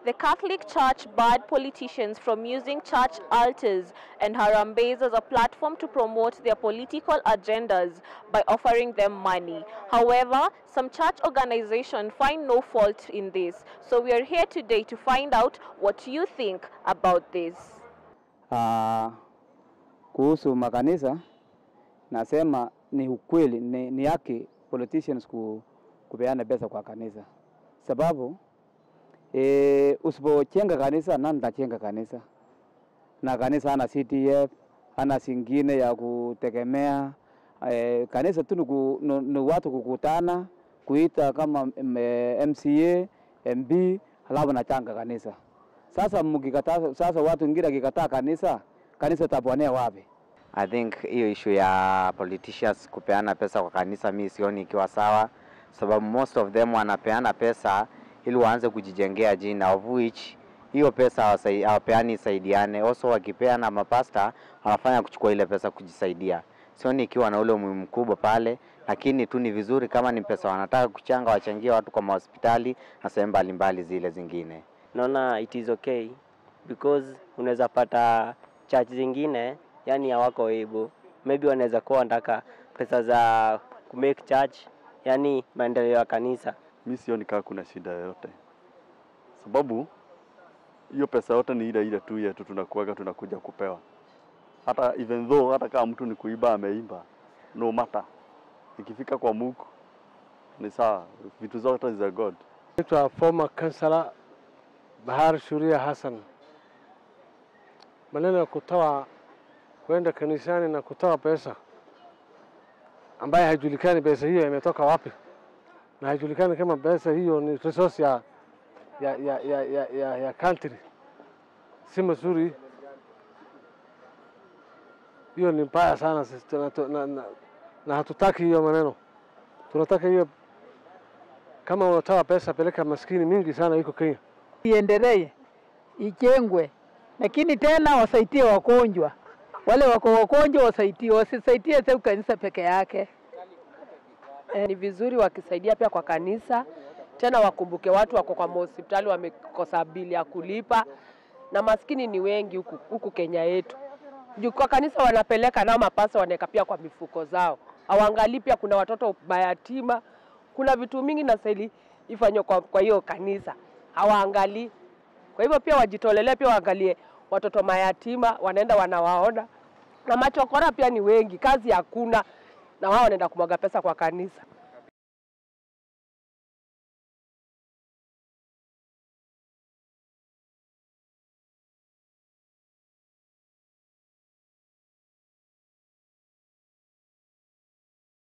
The Catholic Church barred politicians from using church altars and harambes as a platform to promote their political agendas by offering them money. However, some church organizations find no fault in this. So we are here today to find out what you think about this. Ah, kuhusu makanisa nasema ni ukweli, ni, ni haki politicians ku, kupeana pesa kwa kanisa, sababu e, usipochenga kanisa nani tachenga kanisa? Na kanisa hana CTF hana singine ya kutegemea e, kanisa tu ni ku- ni ni watu kukutana kuita kama m- eh, MCA MB halafu nachanga kanisa. Sasa mkikataa, sasa watu wengine akikataa kanisa, kanisa taponea wapi? I think hiyo issue ya politicians kupeana pesa kwa kanisa mi sioni ikiwa sawa, sababu most of them wanapeana pesa ili waanze kujijengea jina, of which hiyo pesa hawasai- hawapeani isaidiane. Also wakipeana mapasta wanafanya kuchukua ile pesa kujisaidia. Sioni ikiwa na ule umuhimu mkubwa pale, lakini tu ni vizuri kama ni pesa wanataka kuchanga, wachangie watu kwa mahospitali na sehemu mbalimbali zile zingine. naona it is okay because unaweza pata church zingine yani hawako able maybe wanaweza kuwa wanataka pesa za kumake church yani maendeleo ya kanisa mi sioni kama kuna shida yoyote, sababu hiyo pesa yote ni ile ile tu yetu tunakuaga tunakuja kupewa. Hata even though hata kama mtu ni kuiba ameimba, no matter, ikifika kwa Mungu ni sawa, vitu zote ni za God. Naitwa former councillor Bahar Shuria Hassan. Maneno ya kutoa kwenda kanisani na kutoa pesa ambaye haijulikani pesa hiyo imetoka wapi, na haijulikani kama pesa hiyo ni resource ya, ya, ya, ya, ya, ya, ya country, si mazuri. Hiyo ni mbaya sana sisi tuna- na, na, na hatutaki hiyo maneno, tunataka hiyo kama unatoa pesa peleka maskini mingi sana iko Kenya. iendelee ijengwe, lakini tena wasaidie wagonjwa, wale wako wagonjwa wasaidie, wasisaidie tu kanisa peke yake. Eh, ni vizuri wakisaidia pia kwa kanisa, tena wakumbuke watu wako kwa mahospitali wamekosa bili ya kulipa, na maskini ni wengi huku, huku Kenya yetu. Juu kwa kanisa wanapeleka nao mapasa wanaweka pia kwa mifuko zao, hawaangalii pia kuna watoto mayatima, kuna vitu mingi na seli ifanywe kwa, kwa hiyo kanisa hawaangalii. Kwa hivyo pia wajitolelee, pia waangalie watoto mayatima, wanaenda wanawaona, na machokora pia ni wengi, kazi hakuna, na wao wanaenda kumwaga pesa kwa kanisa.